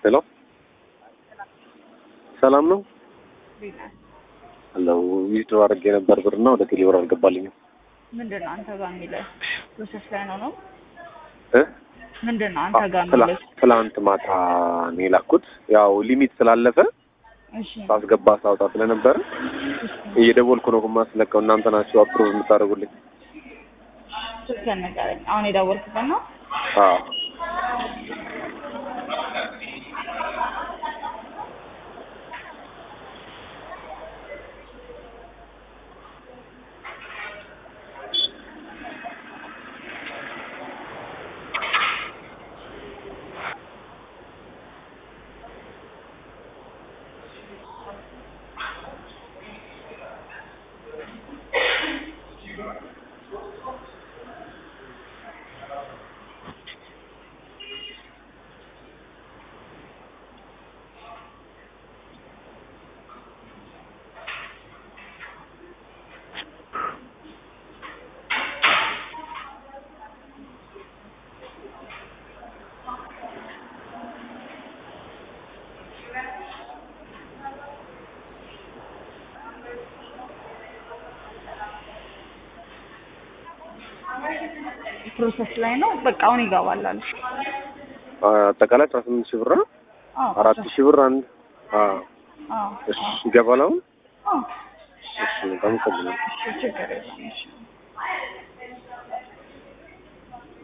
ሄሎ ሰላም ነው አለው ዊዝድሮ አድርጌ ነበር ብርና ወደ ቴሌብር አልገባልኝም ምንድን ነው አንተ ጋር የሚለው ፕሮሰስ ላይ ነው ነው እ ምንድን ነው አንተ ጋር ትላ- የሚለው ትላንት ማታ ነው የላኩት ያው ሊሚት ስላለፈ እሺ ሳስገባ ሳውጣ ስለነበረ እየደወልኩ ነው ማስለቀው እናንተ ናችሁ አፕሮቭ የምታደርጉልኝ ስልክህን ንገረኝ አሁን የደወልክበት ነው አዎ ፕሮሰስ ላይ ነው በቃ አሁን ይገባል አሉ አጠቃላይ አስራ ስምንት ሺህ ብር ነው አዎ አራት ሺህ ብር አንድ አዎ አዎ እሺ ይገባል አሁን አዎ እሺ በጣም ቀላል ችግር የለም እሺ